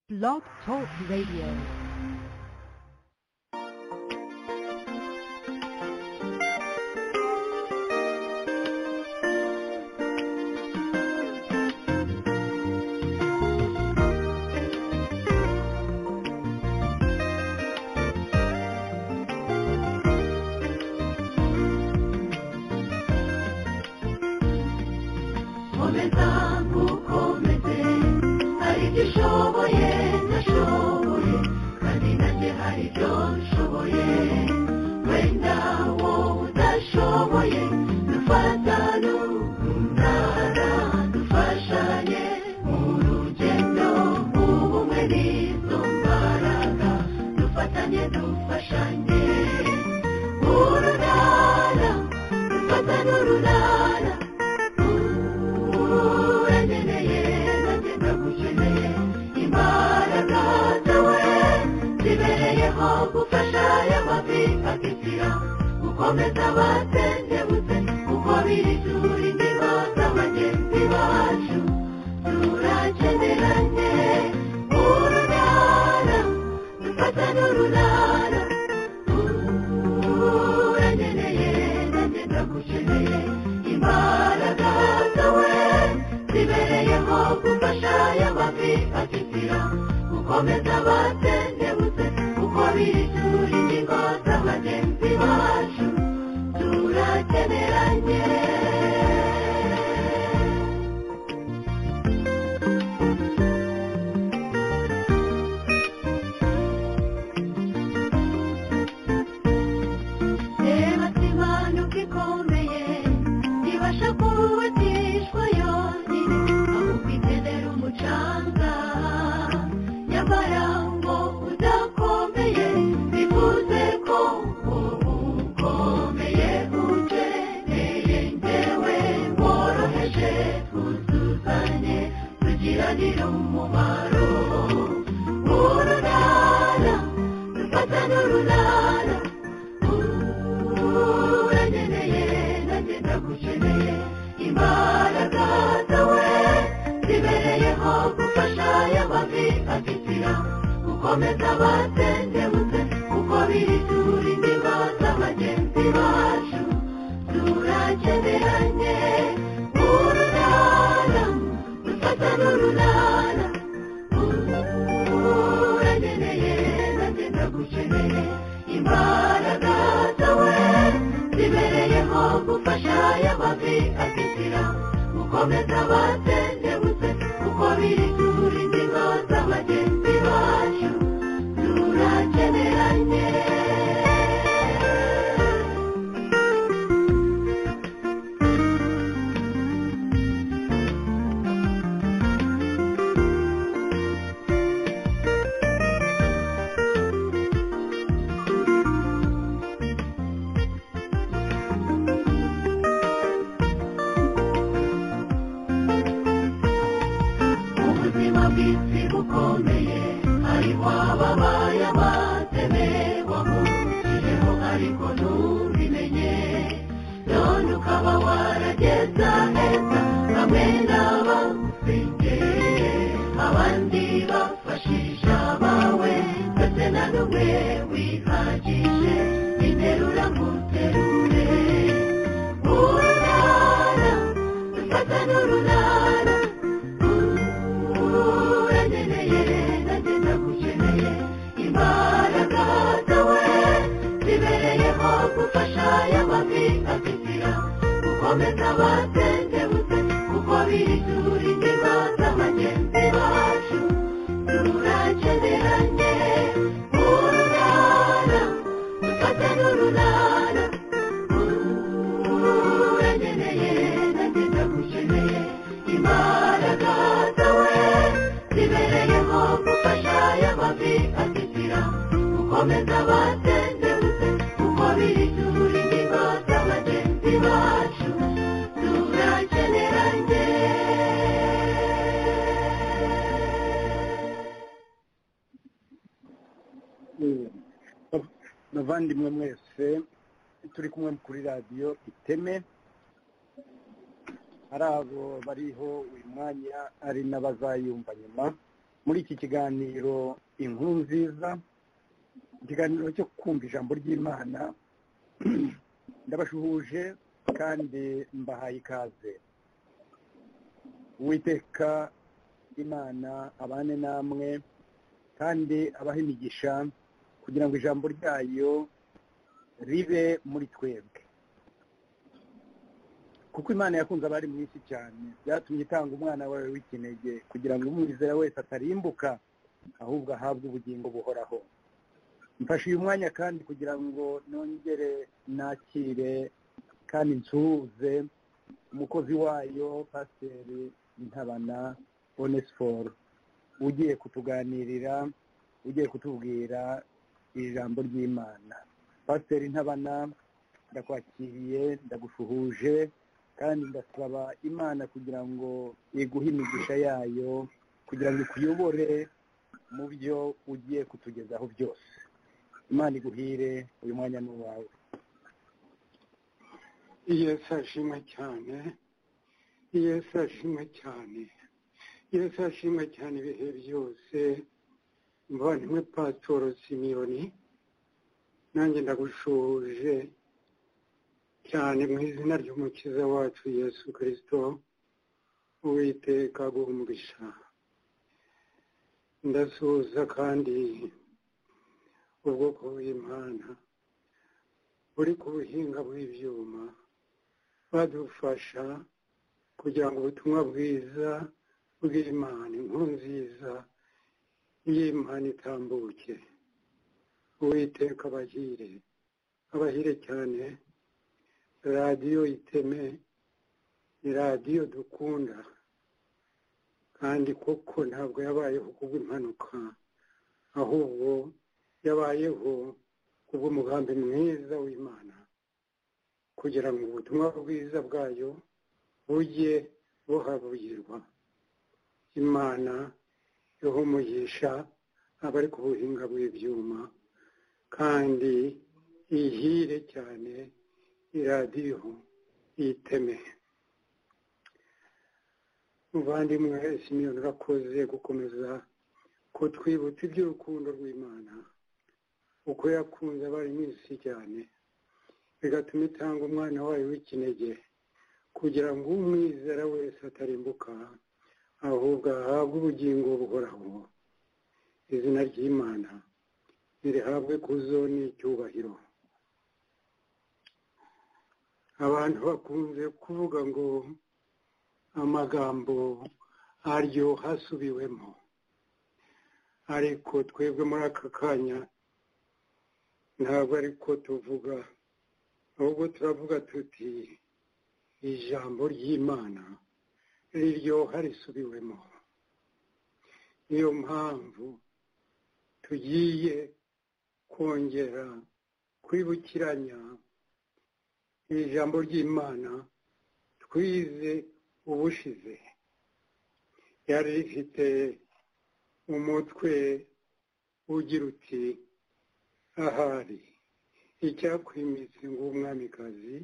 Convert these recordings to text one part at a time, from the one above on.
Blog Talk Radio. Komezamu komeze hari ibyo ushoboye ndashoboye kandi nanjye hari ibyo nshoboye wenda wowe udashoboye dufatane urunana dufashanye mu rugendo ubumwe n'izo mbaraga dufatanye dufashanye urunana dufatane urunana uranyeneye nanjye ndagukeneye imbaraga zawe zibereyeho gufasha aya mavi akitira gukomeza abatendebutse kuko birisura indiba z'abagenzi bacu turakeneranye urunana dufatane urunana uranyeneye nanjye ndagukeneye imbaraga zawe zibereyeho gufasha aya mavi akitira gukomeza abatendebutse kuko birisura ingingo z'abagenzi bacu turakeneranye reba simanuka ikomeye ibasha kubatishwa yonyine ahubwo ikenera umucanga nyamara ngo udakomeye bivuze ko ukomeye ukeneye ngewe woroheje twuzuzanye tugiranire umumaro urunana dufatane urunana uranyeneye nanjye ndagukeneye imbaraga zawe zibereyeho gufasha aya mavi akitira gukomeza abatendebutse kuko biri turindiba z'abagenzi bacu turakeneranye urunana dufatane urunana uranyeneye nanjye ndagukeneye imbaraga zawe zibereyeho gufasha aya mavi akitira gukomeza abatendebutse kuko biri turindiba z'abagenzi bacu turakeneranye ubuzima bw'isi bukomeye hariho ababaye abateme wamuciyeho ariko ntubimenye none ukaba warageza heza bamwe n'abagusengeye abandi bafashisha abawe ndetse na n'umwe wihagije interura muterure urunana dufata n'urunana uranyeneye nanjye ndagukeneye imbaraga zawe zibereyeho gufasha aya mavi akitira gukomeza abatendebutse kuko biri turindiba z'abagenzi bacu turakeneranye urunana dufate n'urunana uranyeneye nanjye ndagukeneye imbaraga zawe zibereyeho gufasha aya mavi akitira gukomeza abatendebutse kuko biri turi ingingo z'abagenzi bacu turakeneranye bavandimwe mwese turi kumwe kuri radiyo iteme hari abo bariho uyu mwanya ari n'abazayumva nyuma muri iki kiganiro inkuru nziza ikiganiro cyo kumva ijambo ry'imana ndabashuhuje kandi mbahaye ikaze uwiteka imana abane namwe kandi abahe imigisha kugira ngo ijambo ryayo ribe muri twebwe kuko imana yakunze abari mu isi cyane byatumye itanga umwana wawe w'ikinege kugira ngo umwizera wese atarimbuka ahubwo ahabwe ubugingo buhoraho mfashe uyu mwanya kandi kugira ngo nongere nakire kandi nsuhuze umukozi wayo pasiteri ntabana onesiforo ugiye kutuganirira ugiye kutubwira ijambo ry'imana pasiteri ntabana ndakwakiriye ndagushuhuje kandi ndasaba imana kugira ngo iguhe imigisha yayo kugira ngo ikuyobore mu byo ugiye kutugezaho byose imana iguhire uyu mwanya ni uwawe yesu ashimwe cyane yesu ashimwe cyane yesu ashimwe cyane ibihe byose mvandimwe patoro simiyoni nanjye ndagushuhuje cyane mu izina ry'umukiza wacu yesu kirisito uwiteka guhumurisha ndasuhuza kandi ubwoko bw'imana buri ku buhinga bw'ibyuma badufasha kugira ngo ubutumwa bwiza bw'imana inkuru nziza y'imana itambuke uwiteka abahire abahire cyane radiyo iteme ni radiyo dukunda kandi koko ntabwo yabayeho kubw'impanuka ahubwo yabayeho kubw'umugambi mwiza w'imana kugira ngo ubutumwa bwiza bwayo bujye buhabugirwa imana ihumugisha abari ku buhinga bw'ibyuma kandi ihire cyane iradiyo iteme muvandimwe simiyoni urakoze gukomeza kutwibutsa iby'urukundo rw'imana uko yakunze abari mu isi cyane bigatuma itanga umwana wayo w'ikinege kugira ngo umwizera wese atarimbuka ahubwo ahabwe ubugingo buhoraho izina ry'imana irihabwe ku zo n'icyubahiro abantu bakunze kuvuga ngo amagambo aryo hasubiwemo ariko twebwe muri aka kanya ntabwo ariko tuvuga ahubwo turavuga tuti ijambo ry'imana riryoha risubiwemo niyo mpamvu tugiye kongera kwibukiranya iri jambo ry'imana twize ubushize ryari rifite umutwe ugira uti ahari icyakwimitse ngo umwamikazi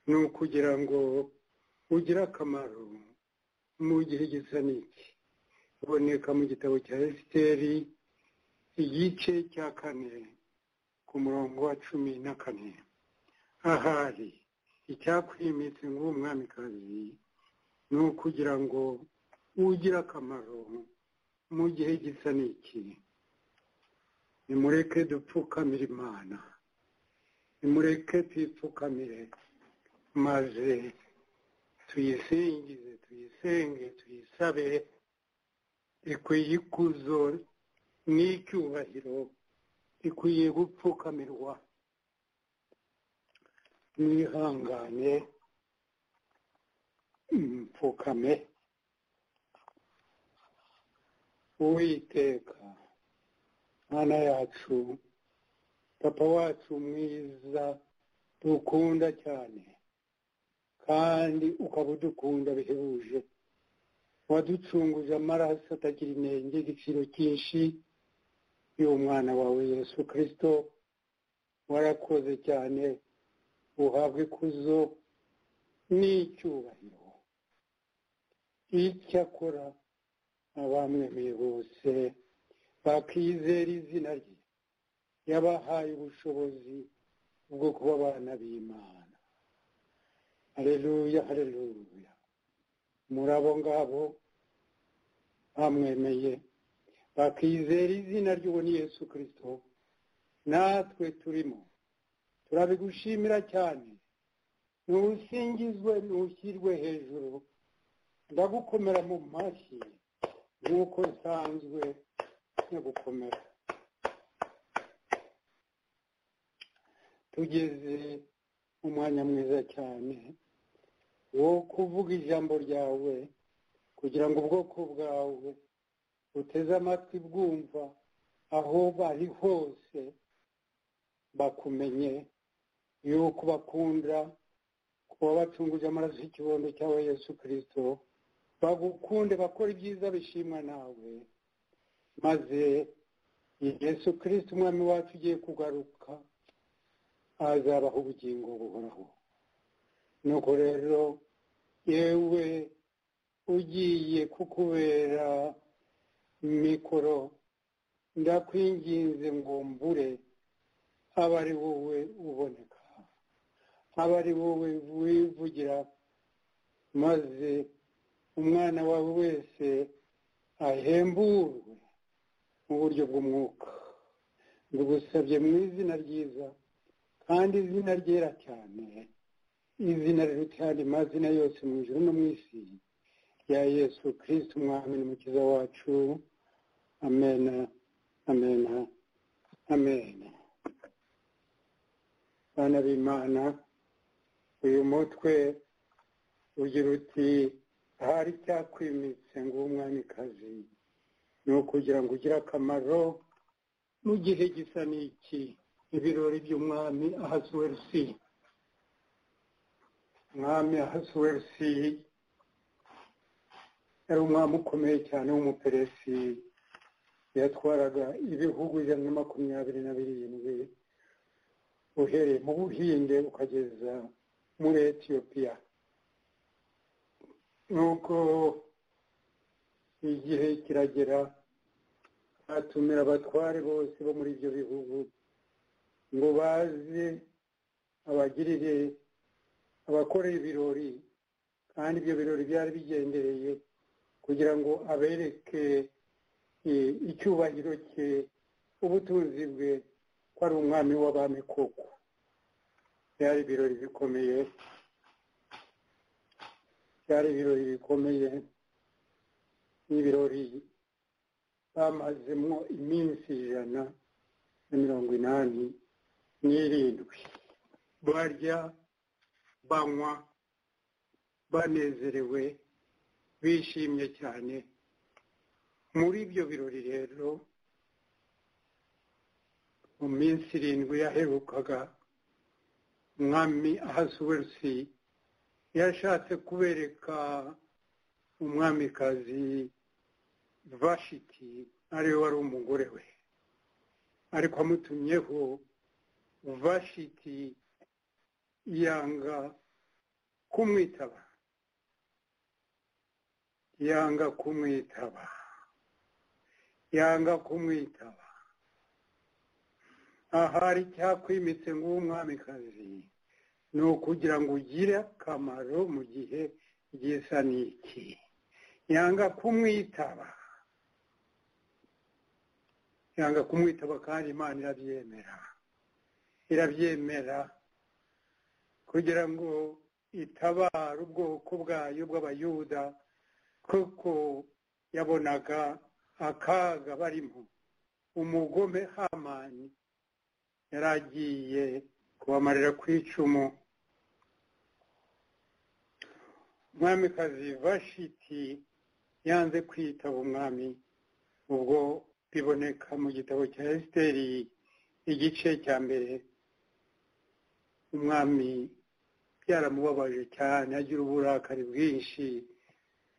ni ukugira ngo ugire akamaro mu gihe gisa n'iki iboneka mu gitabo cya esiteri igice cya kane ku murongo wa cumi na kane ahari icyakwimitse ngo umwamikazi ni ukugira ngo ugire akamaro mu gihe gisa n'iki nimureke dupfukamire imana nimureke twipfukamire maze tuyisingize tuyisenge tuyisabe ikwiye ikuzo n'icyubahiro ikwiye gupfukamirwa mwihangane mpfukame uwiteka mwana yacu papa wacu mwiza dukunda cyane kandi ukaba udukunda bihebuje waducunguje amaraso atagira inenge igiciro cyinshi y'uwo mwana wawe yesu kirisito warakoze cyane uhabwe ikuzo n'icyubahiro icyakora abamwemeye bose bakizera izina rye yabahaye ubushobozi bwo kuba abana b'imana hareruya hareruya muri abo ngabo bamwemeye bakizera izina ry'uwo ni yesu kirisito natwe turimo turabigushimira cyane ntusingizwe ntushyirwe hejuru ndagukomera mu mashyi nk'uko nsanzwe nyagukomera tugeze mu mwanya mwiza cyane wo kuvuga ijambo ryawe kugira ngo ubwoko bwawe buteze amatwi bwumva aho bari hose bakumenye yuko bakunda kuba bacunguje amaraso y'ikibondo cyawe yesu kirisito bagukunde bakora ibyiza bishimwa nawe maze yesu kirisito umwami wacu ugiye kugaruka azabaho ubugingo buhoraho nuko rero yewe ugiye kukubera mikoro ndakwinginze ngo mbure aba ari wowe uboneka aba ari wowe wivugira maze umwana wawe wese ahemburwe mu buryo bw'umwuka ndugusabye mu izina ryiza kandi izina ryera cyane izina riruta ayandi mazina yose mu ijoro no mu isi ya yesu kirisiti umwami n'umukiza wacu amena amena amena bana b'imana uyu mutwe ugira uti ahari cyakwimitse ngo umwamikazi ni ukugira ngo ugire akamaro mu gihe gisa n'iki ibirori by'umwami ahasuwerusi umwami ahasuwerusi yari umwami ukomeye cyane w'umuperesi yatwaraga ibihugu ijana na makumyabiri na birindwi uhereye mu buhinde ukageza muri etiyopiya nuko igihe kiragera atumira abatware bose bo muri ibyo bihugu ngo baze abagirire abakoreye ibirori kandi ibyo birori byari bigendereye kugira ngo abereke icyubahiro cye ubutunzi bwe ko ari umwami w'abami koko byari ibirori bikomeye byari ibirori bikomeye n'ibirori bamazemo iminsi ijana na mirongo inani n'irindwi barya banywa banezerewe bishimye cyane muri ibyo birori rero mu minsi irindwi yaherukaga umwami ahasuwerusi yashatse kubereka umwamikazi vashiti ariwe wari umugore we ariko amutumyeho vashiti yanga kumwitaba yanga kumwitaba yanga kumwitaba ahari cyakwimitse ngo umwamikazi ni ukugira ngo ugire akamaro mu gihe gisa n'iki yanga kumwitaba yanga kumwitaba kandi imana irabyemera irabyemera kugira ngo itabare ubwoko bwayo bw'abayuda kuko yabonaga akaga barimo umugome hamani yari agiye kubamarira ku icumu umwamikazi vashiti yanze kwitaba umwami ubwo biboneka mu gitabo cya esiteri igice cya mbere umwami byaramubabaje cyane agira uburakari bwinshi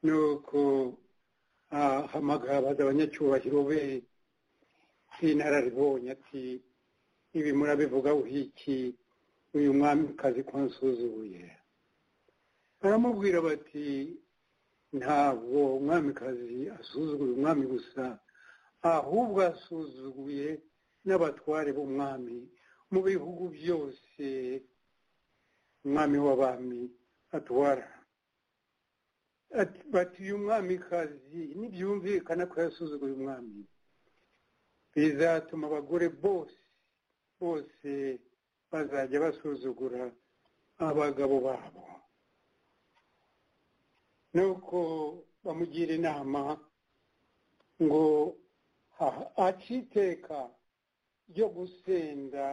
nuko ahamagara abanyacyubahiro be b'inararibonye ati ibi murabivuga uhiki uyu mwamikazi ko nsuzuye baramubwira bati ntabwo umwamikazi asuzuguye umwami gusa ahubwo asuzuguye n'abatware b'umwami mu bihugu byose umwami w'abami atwara bati uyu mwamikazi ntibyumvikana ko yasuzuguye umwami bizatuma abagore bose bose bazajya basuzugura abagabo babo nuko bamugira inama ngo aciteka ryo gusenda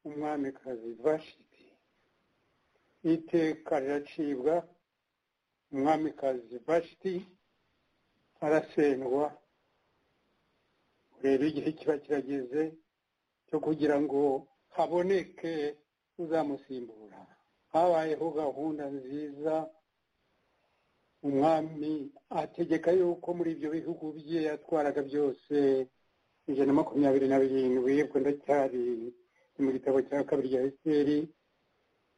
umwamikazi vashiti iteka riracibwa umwamikazi vashiti arasendwa rero igihe kiba kirageze cyo kugira ngo haboneke uzamusimbura habayeho gahunda nziza umwami ategeka yuko muri ibyo bihugu bye yatwaraga byose ijana na makumyabiri na birindwi ubwo ndacyari mu gitabo cya kabiri ya esiteri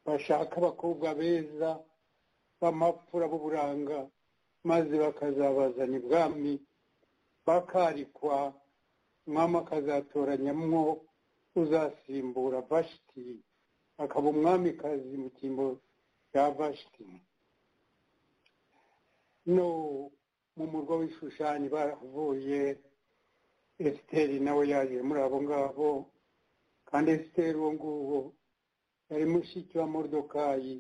bashaka abakobwa beza b'amapfura b'uburanga maze bakazabazana ibwami bakarikwa umwami akazatoranyamwo uzasimbura vashiti akaba umwamikazi mu cyimbo cya vashiti no mu murwa w'ishushanyi baravuye esiteri nawe yaje muri abo ngabo kandi esiteri uwo nguwo yari mushiki wa modokayi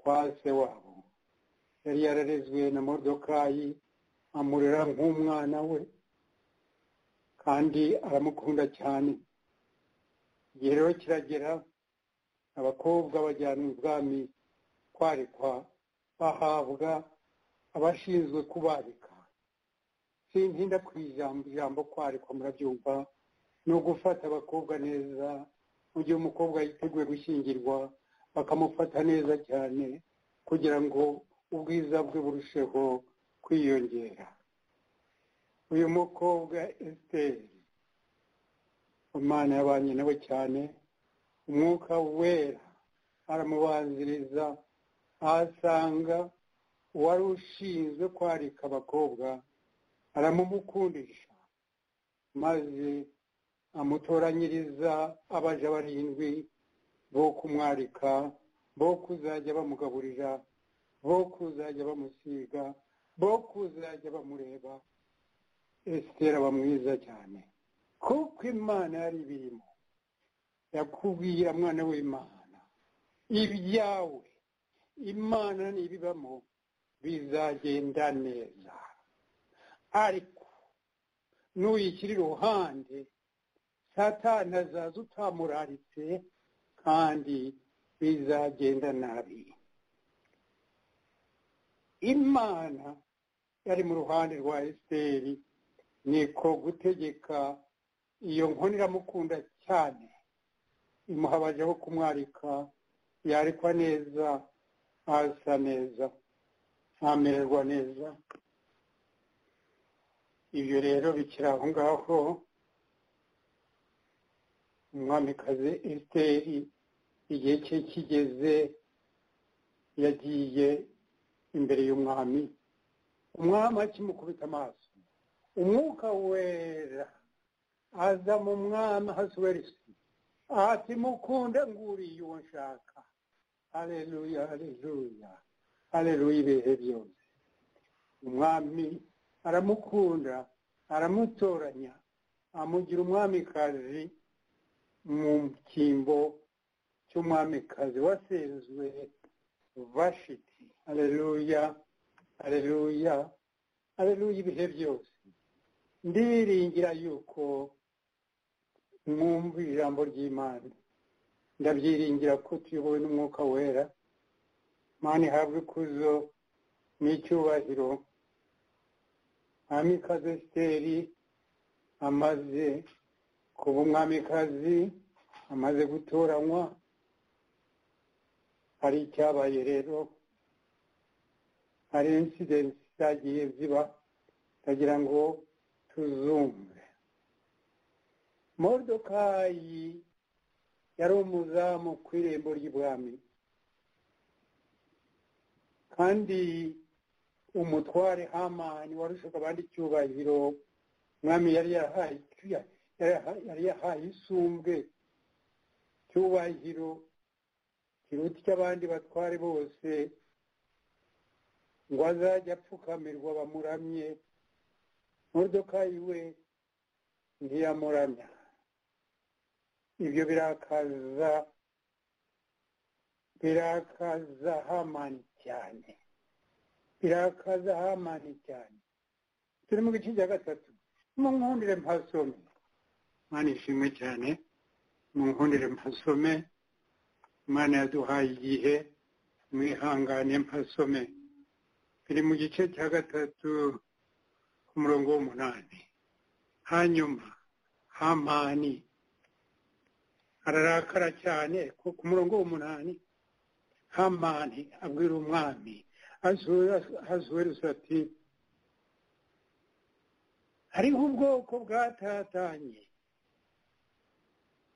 kwa se wabo yari yararezwe na modokayi amurera nk'umwana we kandi aramukunda cyane igihe rero kiragera abakobwa bajyanwa ibwami kwarekwa bahabwa abashinzwe kubarika sintinda ku ijambo kwarekwa murabyumva ni ugufata abakobwa neza mu gihe umukobwa yiteguye gushyingirwa bakamufata neza cyane kugira ngo ubwiza bwe burusheho kwiyongera uyu mukobwa esiteri imana yabanye nawe cyane umwuka wera aramubanziriza ahasanga uwari ushinzwe kwarika abakobwa aramumukundisha maze amutoranyiriza abaja barindwi bo kumwarika bo kuzajya bamugaburira bo kuzajya bamusiga bo kuzajya bamureba esitera aba mwiza cyane kuko imana yari ibirimo yakubwira mwana w'imana ibyawe imana n'ibibamo bizagenda neza ariko nuyikiri iruhande satana azaza utamuraritse kandi bizagenda nabi imana yari mu ruhande rwa esiteri niko gutegeka iyo nkoni iramukunda cyane imuhabaje aho kumwarika yarikwa neza asa neza ntamererwa neza ibyo rero bikiri aho ngaho umwamikazi esiteri igihe cye kigeze yagiye imbere y'umwami umwami akimukubita amaso umwuka wera aza mu mwami hasuwerisi ati mukunde nguriye uwo nshaka hareruya hareruya hareruya ibihe byose umwami aramukunda aramutoranya amugira umwamikazi mu cyimbo cy'umwamikazi wasenzwe vashiti hareruya hareruya hareruya ibihe byose ndiringira yuko mwumva ijambo ry'imana ndabyiringira ko tuyobowe n'umwuka wera imana ihabwa ikuzo n'icyubahiro mwamikazi esiteri amaze kuba umwamikazi amaze gutoranywa hari icyabaye rero hari insidensi zagiye ziba ndagira ngo tuzumve modokayi yari umuzamu ku irembo ry'ibwami kandi umutware hamani warushaga abandi icyubahiro umwami yari yahaye yari yahaye isumbwe cyubahiro kiruta icy'abandi batware bose ngo azajye apfukamirwa bamuramye modoka yiwe ntiyamuramya ibyo birakaza birakaza hamani cyane birakaza hamani cyane turi mu gice cya gatatu munkundire mpasome mwana ishimwe cyane munkundire mpasome imana yaduhaye igihe mwihangane mpasome biri mu gice cya gatatu ku murongo w'umunani hanyuma hamani ararakara cyane ku murongo w'umunani hamani abwira umwami azuweruza ati hariho ubwoko bwatatanye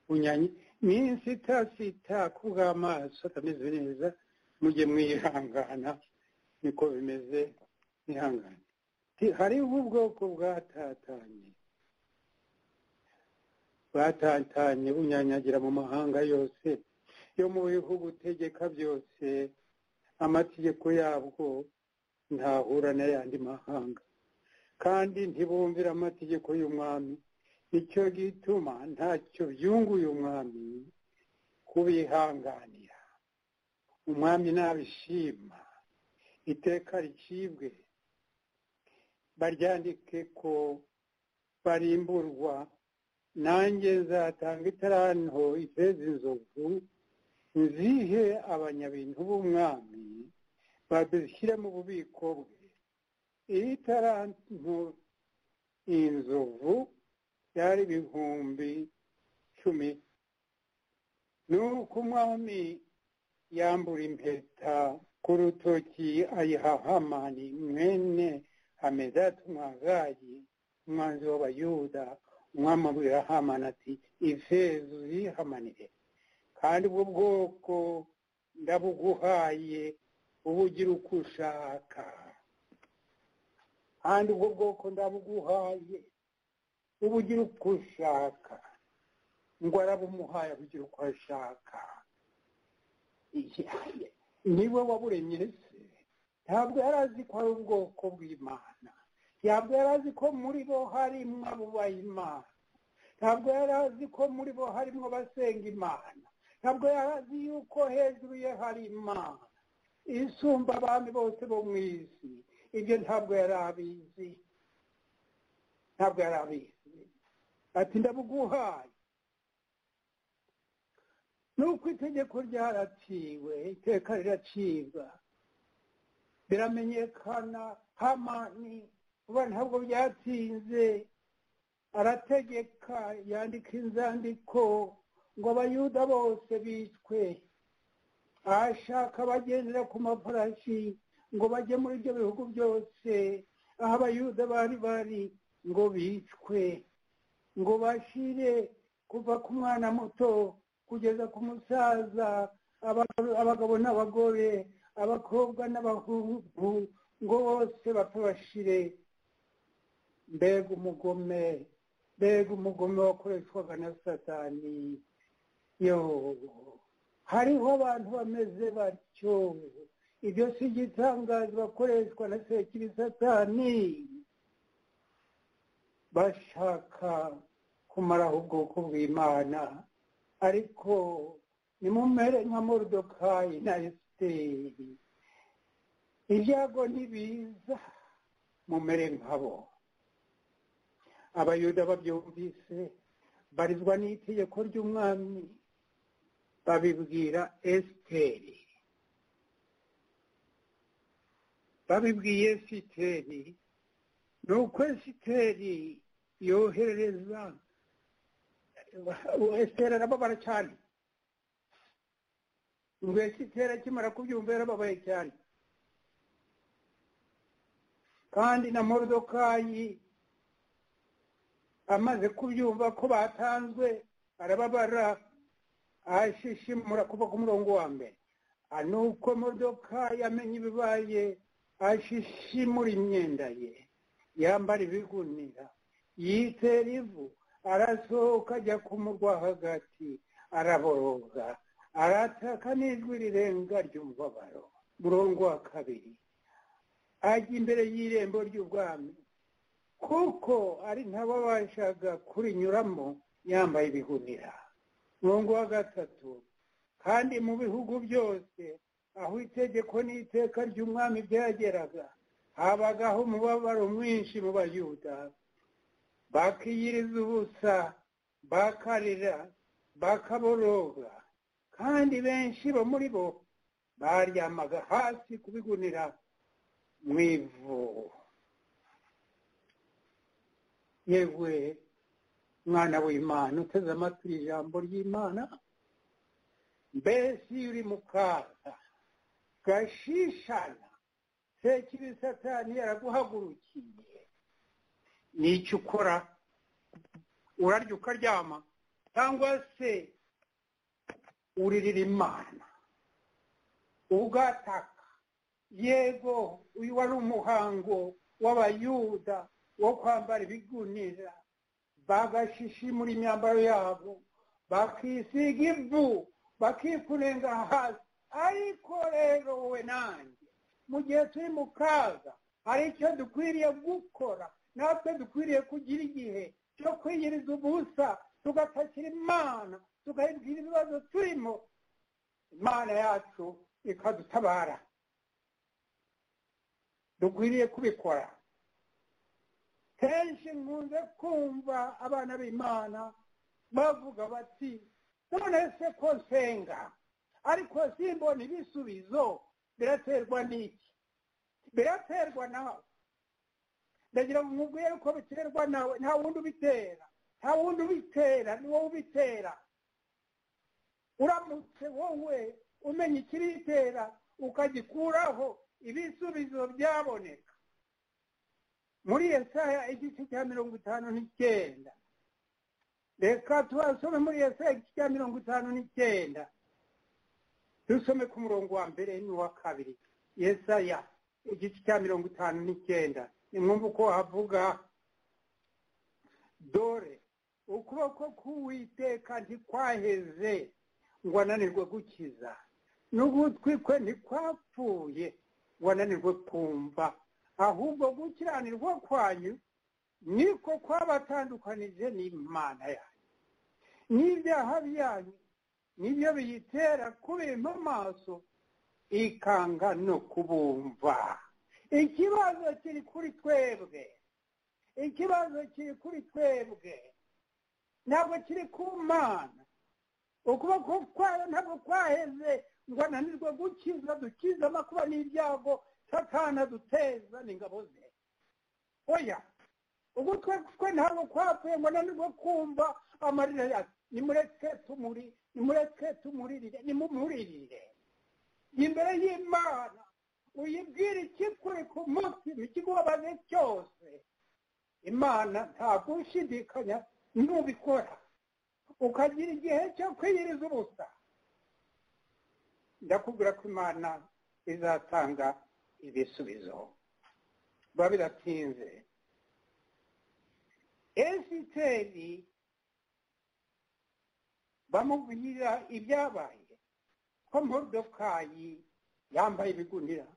bunyanyi minsi itasita ku bw'amaso atameze neza mujye mwihangana niko bimeze mwihangane hariho ubwoko bwatatanye batatanye bunyanyagira mu mahanga yose yo mu bihugu utegeka byose amategeko yabwo ntahura n'ayandi mahanga kandi ntibumvira amategeko y'umwami icyo gituma ntacyo byunguye umwami kubihanganira umwami nabishima iteka ricibwe baryandike ko barimburwa nanjye zatanga itaranto ifeza inzovu nzihe abanyabintu b'umwami babishyire mu bubiko bwe iyi taranto inzovu byari ibihumbi cumi nuko umwami yambura impeta ku rutoki ayiha hamani mwene hamedati umwagayi umwanzi w'abayuda umwami abwira hamani ati ifeza uzihamanire kandi ubwo bwoko ndabuguhaye ubu ugira uko ushaka kandi ubwo bwoko ndabuguhaye ubu ugira uko ushaka ngo arabumuhaye abugira uko ashaka niwe waburemye se ntabwo yari azi ko ari ubwoko bw'imana ntabwo yari azi ko muri bo harimo abubaha imana ntabwo yari azi ko muri bo harimo abasenga imana ntabwo yari azi yuko hejuru ye hari imana isumba abami bose bo mu isi ibyo ntabwo yari abizi ntabwo yari abizi ati ndabuguhaye nuko itegeko ryaraciwe iteka riracibwa biramenyekana hamani vuba ntabwo byatinze arategeka yandika inzandiko ngo abayuda bose bicwe ashaka bagendera ku mafarashi ngo bajye muri ibyo bihugu byose aho abayuda bari bari ngo bicwe ngo bashire kuva ku mwana muto kugeza ku musaza abagabo n'abagore abakobwa n'abahungu ngo bose bapfe bashire mbega umugome mbega umugome wakoreshwaga na satani yo hariho abantu bameze batyo ibyo si igitangazo bakoreshwa na sekiri satani bashaka kumaraho ubwoko bw'imana ariko nimumere nka morudokayi na esiteri ibyago ntibiza mumere nkabo abayuda babyumvise barizwa n'itegeko ry'umwami babibwira esiteri babibwiye esiteri ni uko esiteri yoherereza esiteri arababara cyane ngo esiteri akimara kubyumva yarababaye cyane kandi na morudokayi amaze kubyumva ko batanzwe arababara ashishimura kuva ku murongo wa mbere nuko modoka yamenye ibibaye ashishimura imyenda ye yambara ibigunira yitera ivu arasohoka ajya ku murwa hagati araboroga arataka n'ijwi rirenga ry'umubabaro murongo wa kabiri ajya imbere y'irembo ry'ubwami kuko ari ntababashaga kurinyuramo yambaye ibigunira murongo wa gatatu kandi mu bihugu byose aho itegeko n'iteka ry'umwami byageraga habagaho umubabaro mwinshi mu bayuda bakiyiriza ubusa bakarira bakaboroga kandi benshi bo muri bo baryamaga hasi kubigunira mu ivu yewe mwana w'imana uteze amatwi ijambo ry'imana mbese iyo uri mu kaga gashishana sekibi satani yaraguhagurukiye n'icyo ukora urarya ukaryama cyangwa se uririra imana ugataka yego uyu wari umuhango w'abayuda wo kwambara ibigunira bagashishimura imyambaro yabo bakisiga ivu bakikurenga hasi ariko rero wowe nanjye mu gihe turi mu kaga hari icyo dukwiriye gukora natwe dukwiriye kugira igihe cyo kwiyiriza ubusa tugatakira imana tugahindura ibibazo turimo imana yacu ikadutabara dukwiriye kubikora kenshi nkunze kumva abana b'imana bavuga bati none se ko nsenga ariko simbona ibisubizo biraterwa n'iki biraterwa nawe ndagira ngo nkubwire ko biterwa nawe nta wundi ubitera nta wundi ubitera ni wowe ubitera uramutse wowe umenya ikibitera ukagikuraho ibisubizo byaboneka muri Yesaya igice cya mirongo itanu n'icyenda reka tubasome muri Yesaya igice cya mirongo itanu n'icyenda dusome ku murongo wa mbere n'uwa kabiri yesaya igice cya mirongo itanu n'icyenda ni mwumva uko havuga dore ukuboko k'uwiteka ntikwaheze ngo ananirwe gukiza n'ugutwi kwe ntikwapfuye ngo ananirwe kumva ahubwo gukiranirwa kwanyu niko kwabatandukanije n'imana yanyu n'ibyaha byanyu nibyo biyitera kubima amaso ikanga no kubumva ikibazo kiri kuri twebwe ikibazo kiri kuri twebwe ntabwo kiri ku mana ukuboko kwayo ntabwo kwaheze ngo ananirwe gukiza dukize amakuba n'ibyago satana duteza n'ingabo ze oya ugutwe kwe ntabwo kwapfuye ngo ananirwe kumva amarira yacu nimureke tumuri nimureke tumuririre nimumuririre imbere y'imana uyibwire ikikuri ku mutima ikigubabaze cyose imana nta gushidikanya nubikora ukagira igihe cyo kwiyiriza ubusa ndakubwira ko imana izatanga ibisubizo biba biratinze esiteri bamubwira ibyabaye ko morodokayi yambaye ibigunira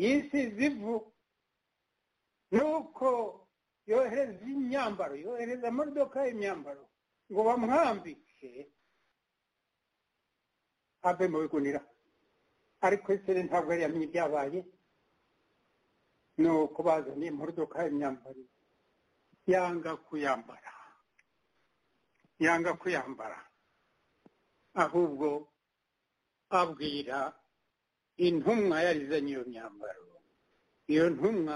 yisize ivu nuko yohereza imyambaro yohereza morodokayi imyambaro ngo bamwambike ave mu bigunira ariko esere ntabwo yari yamenye ibyabaye nuko bazaniye morodokayi imyambaro yanga kuyambara yanga kuyambara ahubwo abwira intumwa yari izanye iyo myambaro iyo ntumwa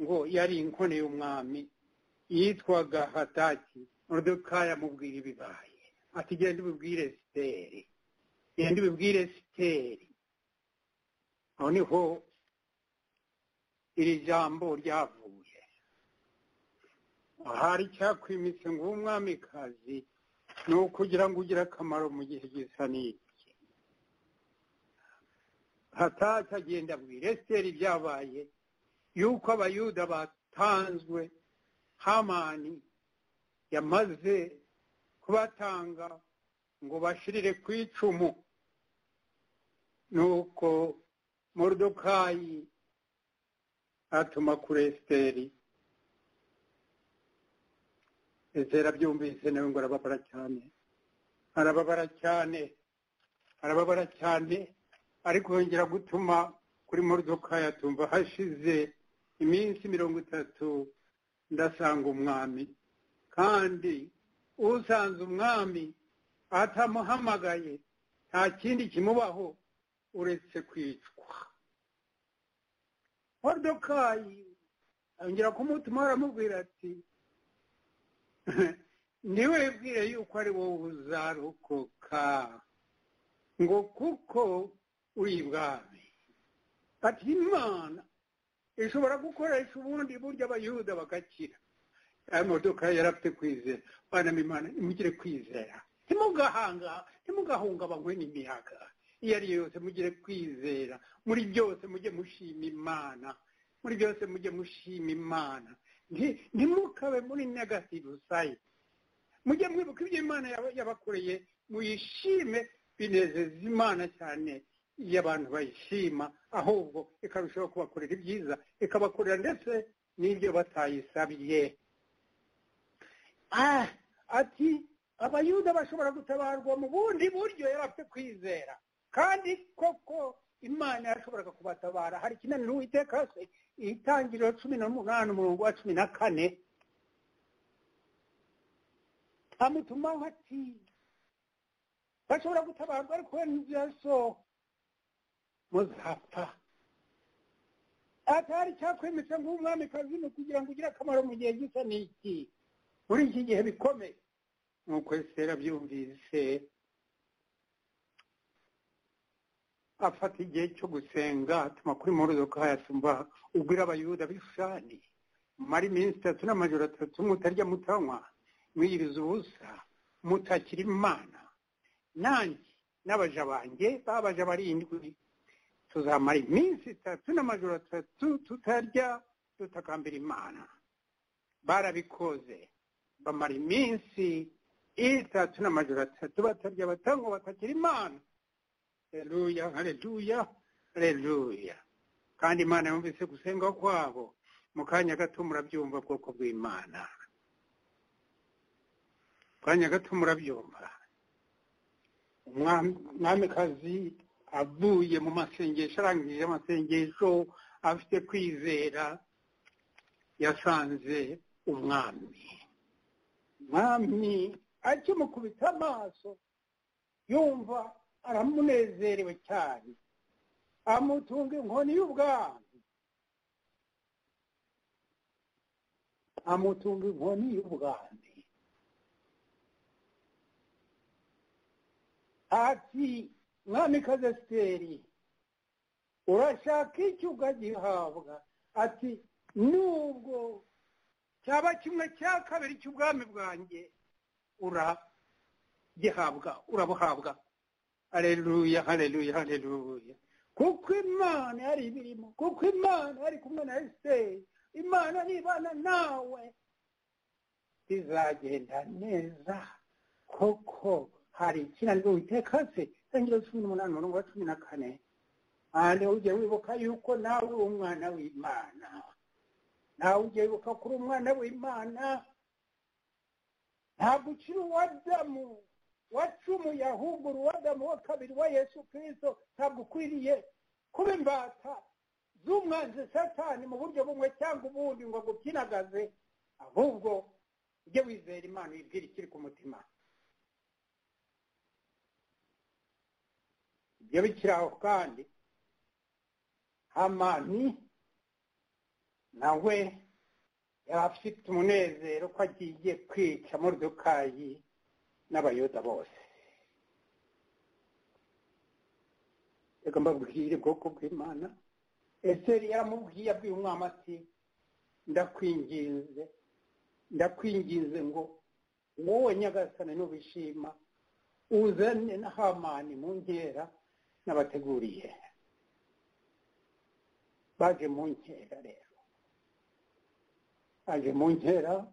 ngo yari inkone y'umwami yitwaga hataki muduka yamubwira ibibaye ati genda ubibwire siteri genda ubibwire siteri aho niho iri jambo ryavuye ahari icyakwimitse ngo umwamikazi ni ukugira ngo ugire akamaro mu gihe gisa n'iki hataki agenda abwira esiteri ibyabaye yuko abayuda batanzwe hamani yamaze kubatanga ngo bashirire ku icumu nuko morudokayi atuma kuri esiteri ezera byumvise nawe ngo arababara cyane arababara cyane arababara cyane ariko yongera gutuma kuri morudoka yatumva hashize iminsi mirongo itatu ndasanga umwami kandi usanze umwami atamuhamagaye nta kindi kimubaho uretse kwicwa morudokayi yongera kumutuma aramubwira ati ntiwebwire yuko ari wowe uzarokoka ngo kuko uri ibwami ati imana ishobora gukoresha ubundi buryo abayuda bagakira aya modoka yari afite kwizera bana imana nimugire kwizera ntimugahanga ntimugahungabanywe n'imiyaga iyo ari yo yose mugire kwizera muri byose mujye mushima imana muri byose mujye mushima imana nti- ntimukabe muri negative sayidi mujye mwibuka ibyo imana yaba- yabakoreye muyishime binezeza imana cyane iyo abantu bayishima ahubwo ikarushaho kubakorera ibyiza ikabakorera ndetse n'ibyo batayisabye Ah, ati abayuda bashobora gutabarwa mu bundi buryo yari afite kwizera kandi koko imana yashoboraga kubatabara hari ikinaniro uwiteka se itangiriro cumi n'umunani umurongo wa cumi na kane amutumaho ati bashobora gutabarwa ariko we nibyaso muzapfa atari cyakwemeza ngo ube umwamikazi ni kugira ngo ugire akamaro mu gihe gisa n'iki muri iki gihe bikomeye nk'uko esitera abyumvise afata igihe cyo gusenga atuma kuri morudoka yasumba ubwira abayuda b'ishushani mumara iminsi itatu n'amajoro atatu mutarya mutanywa mwiyiriza ubusa mutakira imana nanjye n'abaja banjye babaja barindwi tuzamara iminsi itatu n'amajoro atatu tutarya tutakambira imana barabikoze bamara iminsi itatu n'amajoro atatu batarya batanywa batakira imana haleluya haleluya haleluya kandi imana yumvise gusenga kwabo mu kanya gato murabyumva bwoko bw'imana mu kanya gato murabyumva Umwami- umwamikazi avuye mu masengesho arangije amasengesho afite kwizera yasanze umwami umwami akimukubita amaso yumva aramunezerewe cyane amutunga inkoni y'ubwami amutunga inkoni y'ubwami ati mwamikazi esiteri urashaka iki ukagihabwa ati nubwo cyaba kimwe cya kabiri cy'ubwami bwanjye uragihabwa urabuhabwa haleluya haleluya haleluya kuko imana yari ibirimo kuko imana yari kumwe na esiteri imana nibana nawe bizagenda neza kuko hari ikinaniro witeka se itangiriro cumi n'umunani umurongo wa cumi na kane kandi ujye wibuka yuko nawe uri umwana w'imana nawe ujye wibuka ko uri umwana w'imana ntabwo ukiri uwadamu wacumuye ahubwo uruwadamu wa kabiri wa yesu kirisito ntabwo ukwiriye kuba imbata z'umwanzi satani mu buryo bumwe cyangwa ubundi ngo agukinagaze ahubwo ujye wizera imana uyibwire ikiri ku mutima ibyo bikiri aho kandi hamani nawe yari afite umunezero ko agiye kwica morudokayi n'abayuda bose reka mbabwire ubwoko bw'imana eseri yaramubwiye abwiye umwami ati ndakwinginze ndakwinginze ngo wowe nyagasane n'ubishima uzane na hamani mu nkera n'abateguriye baje mu nkera rero baje mu nkera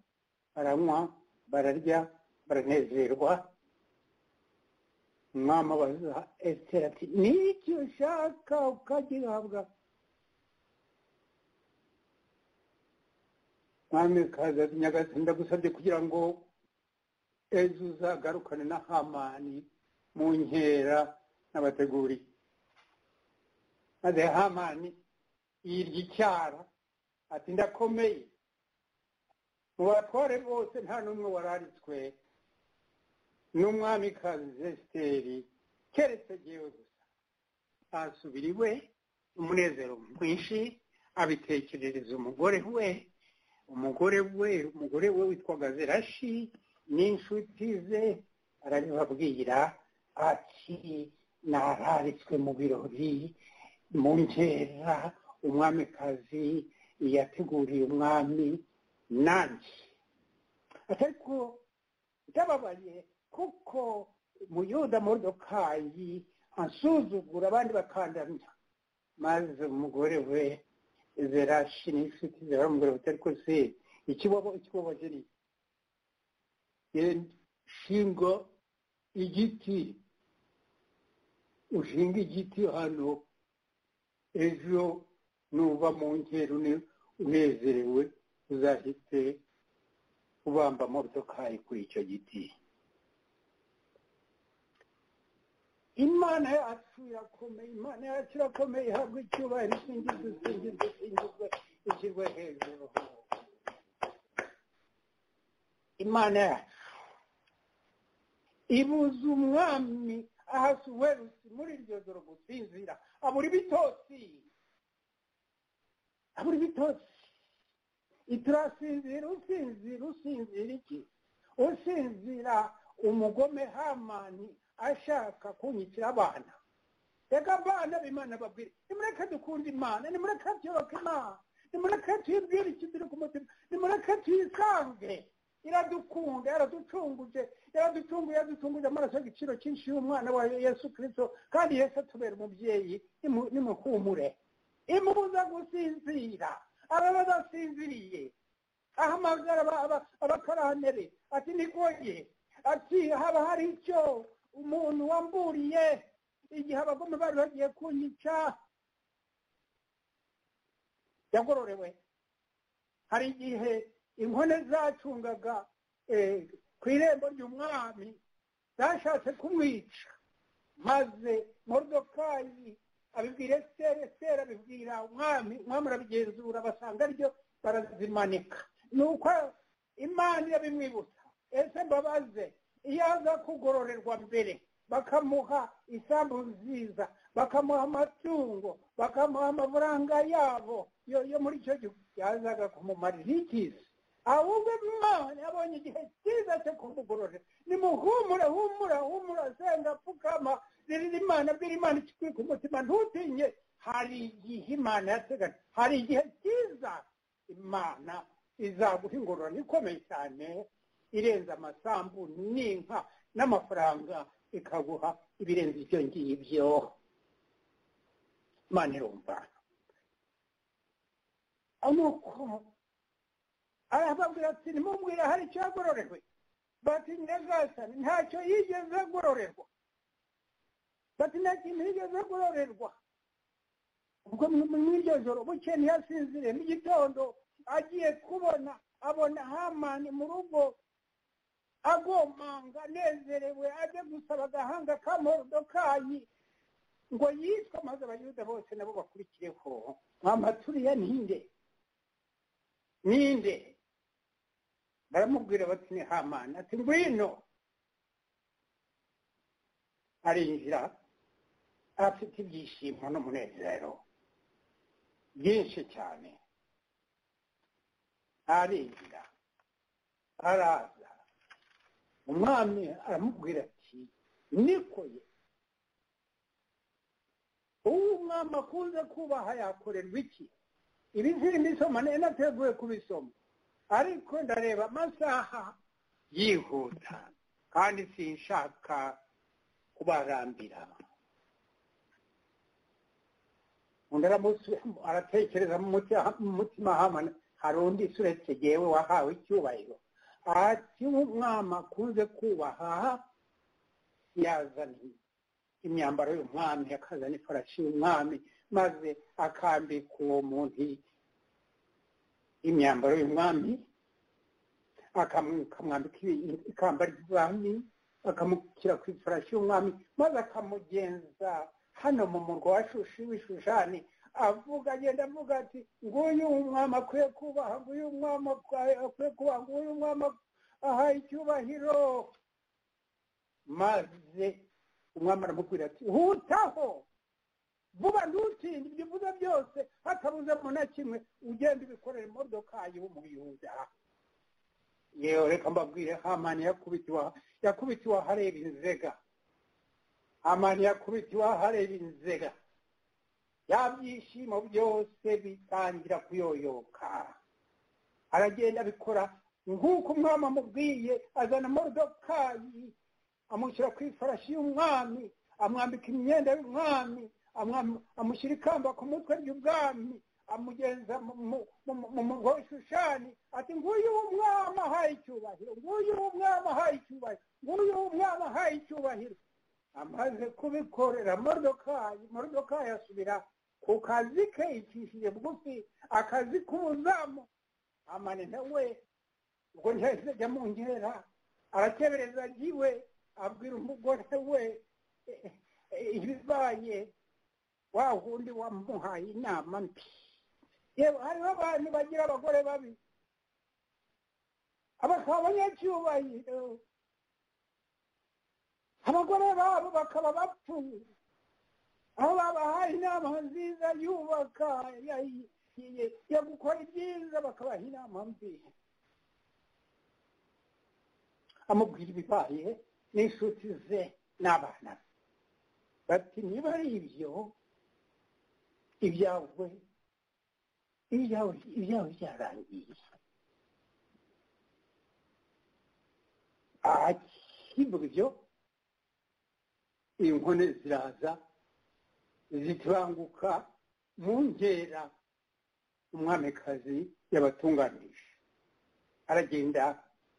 baranywa bararya baranezerwa umwami abaza esiteri ati n'icyo ushaka ukagihabwa mwami kaza nyagazi ndagusabye kugira ngo ejo uzagarukane na hamani mu nkera n'abateguriye maze hamani yirya icyara ati ndakomeye mu batware bose nta n'umwe wararitswe n'umwamikazi zesiteri keretse yewe gusa asubira iwe umunezero mwinshi abitekerereza umugore we umugore we umugore we witwaga zerashi n'inshuti ze arabibabwira ati nararitswe mu birori mu nkera umwamikazi yateguriye umwami nanjye ariko byababaye kuko muyuda modokayi ansuzugura abandi bakandamya maze umugore we zerashi n'inshuti ze baramubwira bati ariko se ikibobo ikiboboje ni shingo igiti ushinga igiti hano ejo nuva mu nkera unezerewe uzahite ubamba modokayi kuri icyo giti imana yacu irakomeye imana yacu irakomeye ihabwa icyubahiro isingizwe isingizwe isingizwe ishyirwe hejuru imana yacu ibuze umwami ahasuwerusi muri iryo joro gusinzira abura ibitosi abura ibitosi iturasinzira usinzira usinzira iki usinzira umugome hamani ashaka kunyikira abana reka abana b'imana babwire nimureke dukunde imana nimureke tuyoboke imana nimureke tuyibwire ikizira ku mutima nimureke tuyisange iradukunda yaraducunguje yaraducunguye yaducunguje amaraso y'igiciro cyinshi y'umwana wa yesu kirisito kandi yesu atubera umubyeyi nimuhumure imubuza gusinzira aba badasinziriye ahamagara abakarantere ati ntigoye ati haba hari icyo umuntu wamburiye igihe abagome bari bagiye kunyica yagororewe hari igihe inkone zacungaga ku irembo ry'umwami zashatse kumwica maze modokayi abibwira esiteri esiteri abibwira umwami umwami arabigenzura basanga aribyo barazimanika ni uko imana irabimwibutsa ese mbabaze iyo aza kugororerwa mbere bakamuha isambu nziza bakamuha amatungo bakamuha amafaranga yabo yo muri icyo gihugu yazaga kumumarira ikizi ahubwo imana yabonye igihe cyiza cyo kumugororera nimuhumure humura humura senga pfukama ririra imana bwira imana ikikuri ku mutima ntutinye hari igihe imana yateganya hari igihe cyiza imana izaguha ingororano ikomeye cyane irenze amasambu n'inka n'amafaranga ikaguha ibirenze ibyo ngibyo imana irumva nuko arababwira ati nimubwira hari icyo yagororewe bati nyagasani ntacyo yigeze agororerwa bati nta kintu yigeze agororerwa ubwo mw'iryo joro buke ntiyasinzire mu gitondo agiye kubona abona hamani mu rugo agomanga anezerewe ajya gusaba agahanga ka modokayi ngo yitwe maze abayuda bose nabo bakurikireho amaturiya ntinde ninde baramubwira bati ni hamani ati ngwino arinjira afite ibyishimo n'umunezero byinshi cyane arinjira araza umwami aramubwira ati nikoye uwo umwami akunze kubaha yakorerwa iki ibi mbisoma ninateguye kubisoma ariko ndareba amasaha yihuta kandi sinshaka kubarambira undi aratekereza mu mutima hamwe hari undi suretse yewe wahawe icyubahiro ati nk'umwami akunze kubaha yazanye imyambaro y'umwami akazana ifarashi y'umwami maze akambika uwo muntu imyambaro y'umwami akamwambika ikamba ry'umwami akamushyira ku ifarashi y'umwami maze akamugenza hano mu murwa wa shushi w'ishushani avuga agenda avuga ati nguyu umwami akwiye kubaha nguyu umwami akwiye kubaha nguyu umwami ahaye icyubahiro maze umwami aramubwira ati hutaho vuba ntutinde ibyo uvuze byose hatabuzemo na kimwe ugenda ubikorera imodoka y'umuyuda yewe reka mbabwire hamani yakubitiwe yakubitiwe ahareba inzega hamani yakubitiwe ahareba inzega bya byishimo byose bitangira kuyoyoka aragenda abikora nk'uko umwami amubwiye azana morodokayi amushyira ku ifarashi y'umwami amwambika imyenda y'umwami amushyira ikamba ku mutwe ry'ubwami amugenza mu murwa w'ishushani ati nguyu w'umwami ahaye icyubahiro nguyu w'umwami ahaye icyubahiro nguyu w'umwami ahaye icyubahiro amaze kubikorera morodokayi morodokayi asubira ku kazi ke icishije bugufi akazi k'ubuzamu amanita we ubwo ntihahise ajya mu nkera aratebereza agiwe abwira umugore we ibibaye wa wundi wamuhaye inama mbi yewe hariho abantu bagira abagore babi abakaba abanyacyubahiro abagore babo bakaba bapfuye aho babahaye inama nziza yubaka yo gukora ibyiza bakabaha inama mbi amubwira ibibaye n'inshuti ze n'abana be bati niba ari ibyo ibyawe ibyawe byarangiye akivuga ibyo inkone ziraza zitibanguka mu nkera umwamikazi yabatunganije aragenda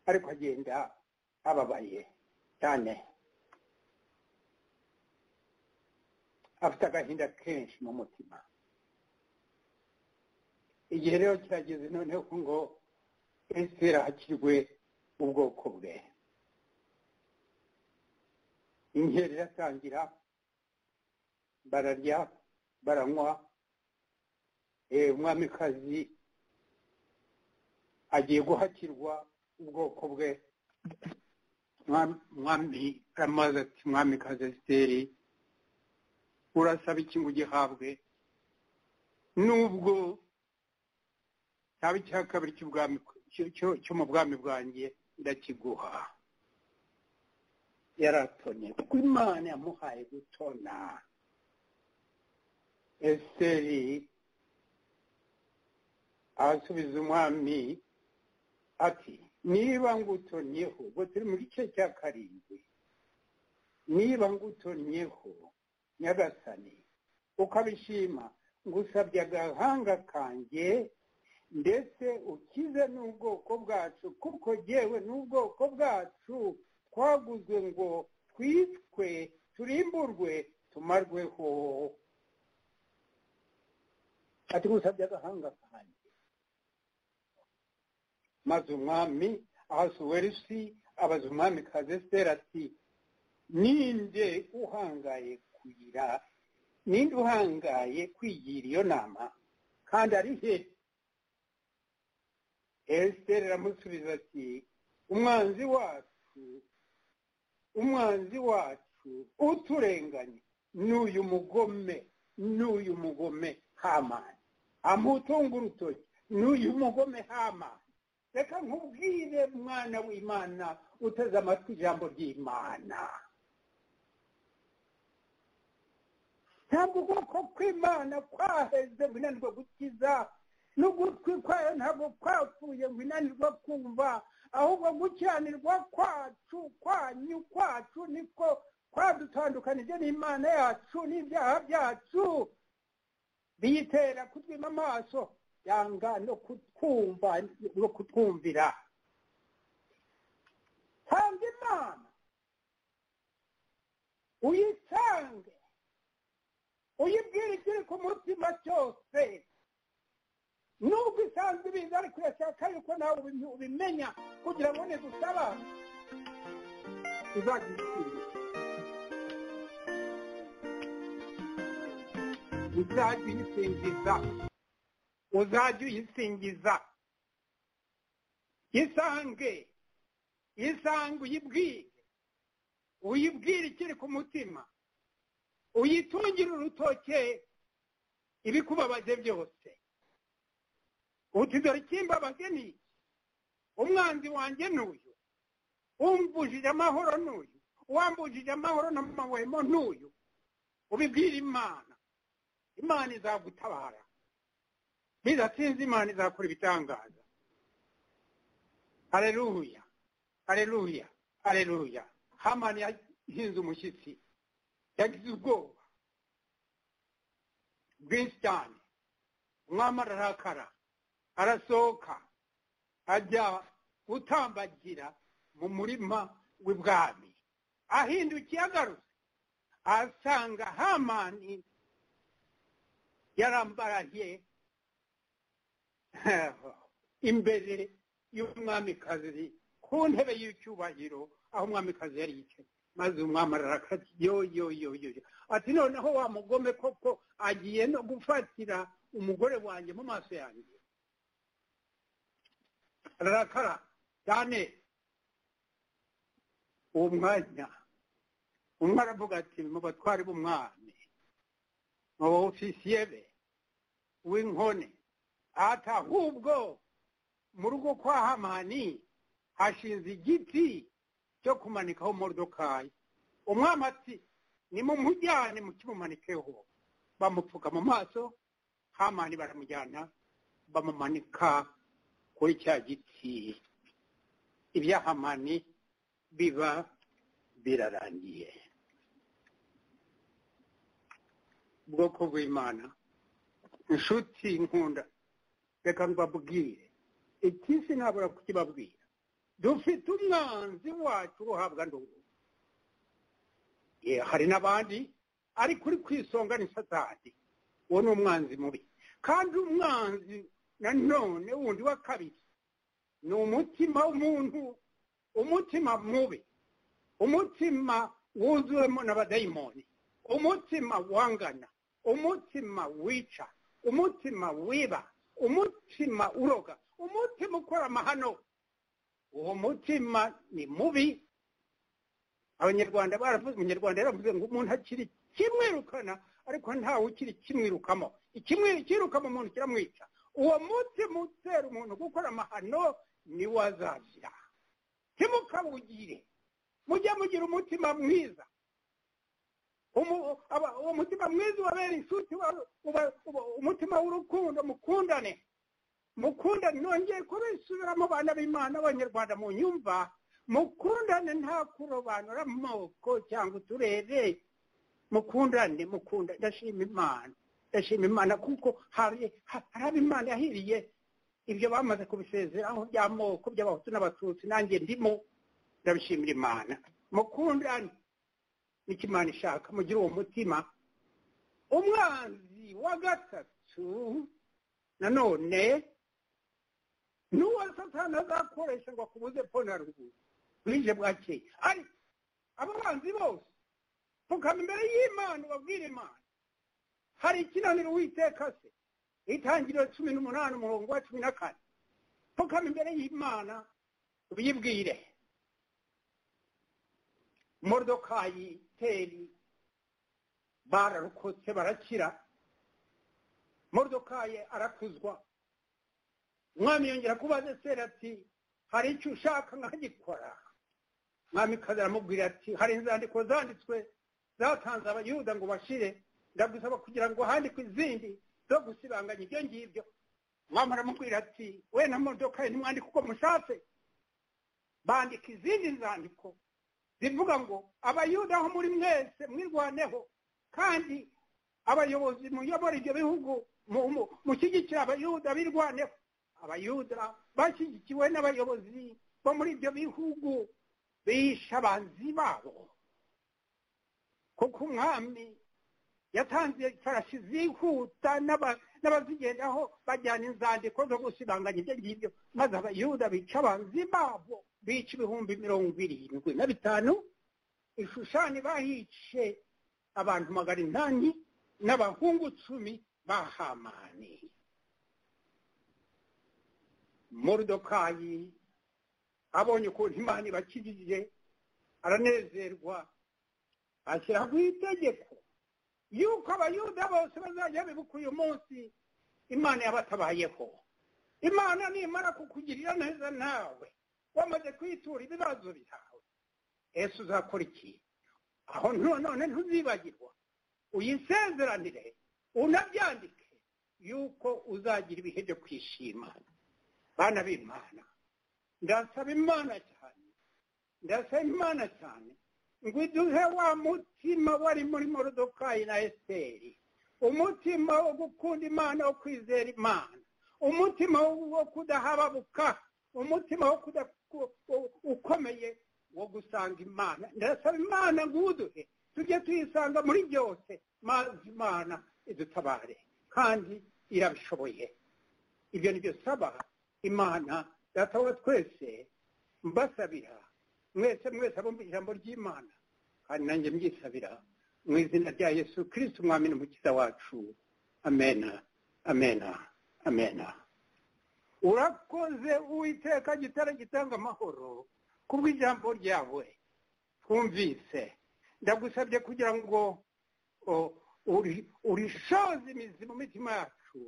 ariko agenda ababaye cyane afite agahinda kenshi mu mutima igihe rero kirageze noneho ngo esitera hakirwe ubwoko bwe inkera iratangira bararya baranywa umwamikazi agiye guhakirwa ubwoko bwe mwami aramaze ati mwamikazi esiteri urasaba iki ngo ugihabwe nubwo cyaba icya kabiri cyo mu bwami bwanjye ndakiguha yaratonye kuko imana yamuhaye gutona esiteri arasubiza umwami ati niba ngutonyeho ubwo turi mu gice cya karindwi niba ngutonyeho nyagasani ukabishima ngusabye agahanga kanjye ndetse ukize n'ubwoko bwacu kuko yewe n'ubwoko bwacu twaguzwe ngo twitwe turimburwe tumarweho ati ngusabye agahanga kanjye maze umwami ahasuwerusi abaza umwami kazesiteri ati ninde uhangaye kugira ninde uhangaye kwigira iyo nama kandi ari he esiteri aramusubiza ati umwanzi wacu umwanzi wacu uturenganye n'uyu mugome n'uyu mugome hamani amutunga urutoki n'uyu mugome hamani reka nkubwire mwana w'imana uteze amatwi ijambo ry'imana ntabwo ubwoko kw'imana kwaheze ngo inanirwe gukiza n'ugutwi kwayo ntabwo kwapfuye ngo inanirwe kumva ahubwo gukiranirwa kwacu kwanyu kwacu niko kwadutandukanije n'imana yacu n'ibyaha byacu biyitera kutwima amaso yanga no kutwumva no kutwumvira tanga imana uyisange uyibwire ibyo ku mutima cyose nubwo isanzwe ibiza ariko urashaka yuko nawe ubi- ubimenya kugira ngo nigusaba uzagisubize uzajya uyisingiza uzajya uyisingiza isange isange uyibwire uyibwire ikiri ku mutima uyitungire urutoke ibikubabaje byose uti dore ikimbabaje ni iki umwanzi wanjye ni uyu umbujije amahoro ni uyu uwambujije amahoro n'amahwemo ni uyu ubibwire imana imana izagutabara bidatinze imana izakora ibitangaza hareruya hareruya hareruya hamani yahinze umushyitsi yagize ubwoba bwinshi cyane umwami ararakara arasohoka ajya gutambagira mu murima w'ibwami ahindukiye agarutse asanga hamani yarambaraye imbere y'umwamikazi ku ntebe y'icyubahiro aho umwamikazi yari yicaye maze umwami ararakati yo yo yo yo yo. ati noneho wa mugome koko agiye no gufatira umugore wanjye mu maso yanjye ararakara cyane uwo mwanya umwe aravuga ati mu batwari b'umwami mu ofisiye be w'inkone ati ahubwo mu rugo kwa hamani hashinze igiti cyo kumanikaho modokayi umwami ati nimumujyane mukimumanikeho bamupfuka mu maso hamani baramujyana bamumanika kuri cya giti ibya hamani biba birarangiye ubwoko bw'imana inshuti nkunda reka mbabwire iki sinabura kukibabwira dufite umwanzi wacu uhabwa n'ubu hari n'abandi ariko uri ku isonga ni satani uwo ni umwanzi mubi kandi umwanzi nanone wundi wa kabiri ni umutima w'umuntu umutima mubi umutima wuzuwemo n'abadayimoni umutima wangana umutima wica umutima wiba umutima uroga umutima ukora amahano uwo mutima ni mubi abanyarwanda baravuze umunyarwanda yaravuze ngo umuntu akiri kimwirukana ariko ntawe ukiri kimwirukamo ikimwi- ikirukamo umuntu kiramwica uwo mutima utera umuntu gukora amahano ni wo azazira ntimukawugire mujye mugira umutima mwiza Umu- aba- uwo mutima mwiza ubabera inshuti uba- uba- uba- umutima w'urukundo mukundane mukundane nongeye kubisubiramo bana b'imana abanyarwanda mu nyumva mukundane nta kurobanura amoko cyangwa uturere mukundane mukundane ndashima imana ndashima imana kuko hari ha- hari abo imana yahiriye ibyo bamaze kubisezeraho by'amoko by'abahutu n'abatutsi nanjye ndimo ndabishimira imana mukundane nicyo imana ishaka mugire uwo mutima umwanzi wa gatatu nanone ni uwo satani azakoresha ngo akubuze pfo na ruguru bwije bwakeye ariko abo banzi bose pfukama imbere y'imana ubabwire imana hari ikinaniro witeka se itangiriro cumi n'umunani umurongo wa cumi na kane pfukama imbere y'imana ubiyibwire modokayi teri bararokotse barakira modokayi arakuzwa umwami yongera kubaza seri ati hari icyo ushaka nkagikora umwami kazi aramubwira ati hari inzandiko zanditswe zatanze abayuda ngo bashire ndagusaba kugira ngo handikwe izindi zo gusibanganya ibyo ngibyo umwami aramubwira ati we na modokayi ntimwandike uko mushatse bandika izindi nzandiko zivuga ngo abayuda aho muri mwese mwirwaneho kandi abayobozi muyobora ibyo bihugu mushyigikira abayuda birwaneho abayuda bashyigikiwe n'abayobozi bo muri ibyo bihugu bishe abanzi babo kuko umwami yatanze ifarashi zihuta n'abazigendaho bajyana inzandiko zo gusibanganya ibyo ngibyo maze abayuda bica abanzi babo bica ibihumbi mirongo irindwi na bitanu ishushani bahice abantu magana inani n'abahungu cumi ba hamani morudokayi abonye ukuntu imana ibakijije aranezerwa ashyiraho itegeko yuko abayuda bose bazajya bibuka uyu munsi imana yabatabayeho imana nimara kukugirira neza nawe wamaze kwitura ibibazo byawe ese uzakora iki aho none ntuzibagirwa uyisezeranire unabyandike yuko uzagira ibihe byo kwishima bana b'imana ndasaba imana cyane ndasaba imana cyane ngo iduhe wa mutima wari muri morodokayi na esiteri umutima wo gukunda imana wo kwizera imana umutima wo kudahababuka umutima wo ukomeye wo gusanga imana ndasaba imana ngo uduhe tujye tuyisanga muri byose maze imana idutabare kandi irabishoboye ibyo ni byo saba imana datawa twese mbasabira mwese mwese abumva ijambo ry'imana kandi nanjye mbyisabira mu izina rya yesu kirisiti umwami n'umukiza wacu amena amena amena urakoze uwiteka gitara gitanga amahoro kubw'ijambo ryawe twumvise ndagusabye kugira ngo urishoze imizi mu mitima yacu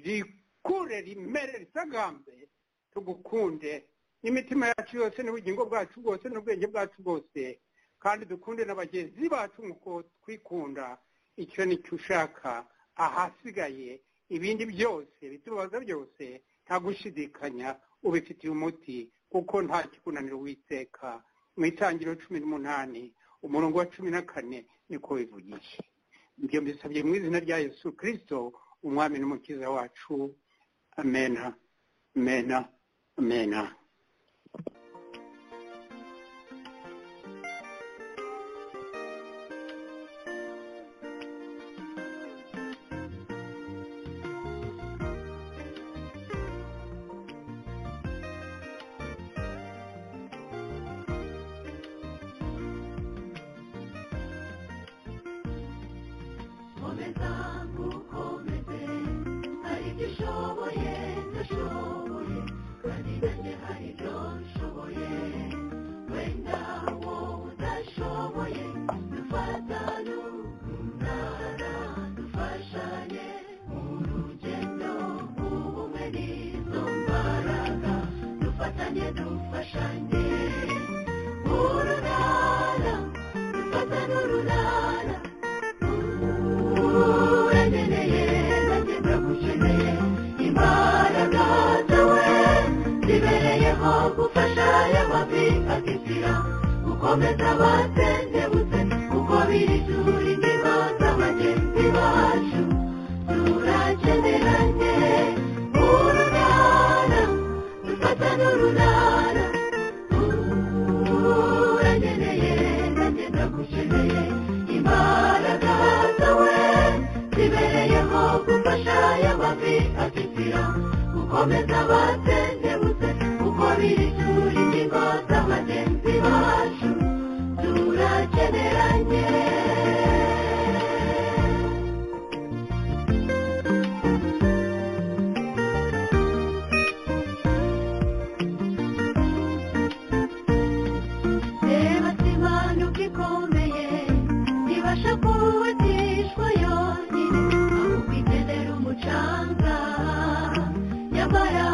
rikure rimere ritagambe tugukunde n'imitima yacu yose n'ubugingo bwacu bwose n'ubwenge bwacu bwose kandi dukunde na bagenzi bacu nk'uko twikunda icyo nicyo ushaka ahasigaye ibindi byose bitubaza byose nta gushidikanya ubifitiye umuti kuko nta kikunanira uwiteka mu itangiriro cumi n'umunani umurongo wa cumi na kane niko bivugisha ibyo mbisabye mu izina rya yesu kirisito umwami n'umukiza wacu amena amena amena komeza ntukomeze hari ibyo ushoboye ndashoboye kandi nanjye hari ibyo nshoboye wenda wowe udashoboye dufatane urunana dufashanye mu rugendo ubumwe n'izo mbaraga dufatanye dufashanye urunana dufatane urunana urengereye nanjye ndagukeneye imbaraga zawe zibereyeho gufasha y'amavi akizira gukomeza abatendebutse kuko biri ishuri ndimo z'abagenzi bacu turakeneranye urunana dufatane urunana urengereye nanjye ndagukeneye imbaraga zawe zibereyeho gufasha y'amavi akitira gukomeza abatendebutse kuko biri ishuri ingingo z'abagenzi bacu turakeneranye reba simanuka ikomeye ntibasha kubatishwa yonyine ahubwo igenera umucanga nyamara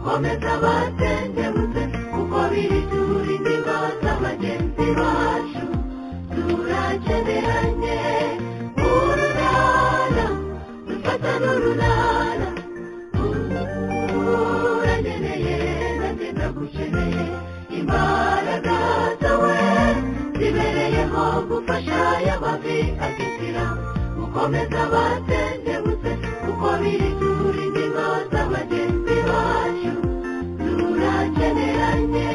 komeza batendebutse kuko biri turinda imbata bagenzi bacu turakeneranye ururara dufata n'ururara urageneye nanjye ndagukeneye imbaraga zawe zibereyeho gufasha y'amavi akitira gukomeza batendebutse kuko biri turinda imbata bagenzi bacu turakeneranye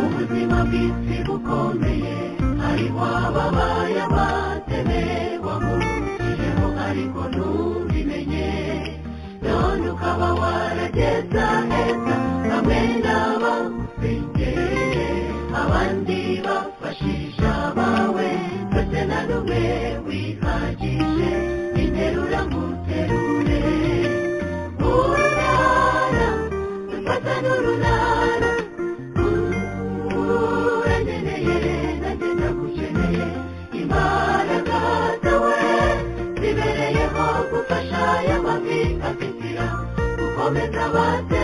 ubuzima bw'isi bukomeye hariho ababaye abateme wamucijeho ariko ntubimenye none ukaba warageza heza bamwe naba bigeye abandi bafashisha abawe ndetse na n'umwe wihagije interura nguterure urunara dufata n'urunara uranyeneye nagenda gukeneye imbaraga zawe zibereyeho gufasha y'amavi akitira gukomeza bate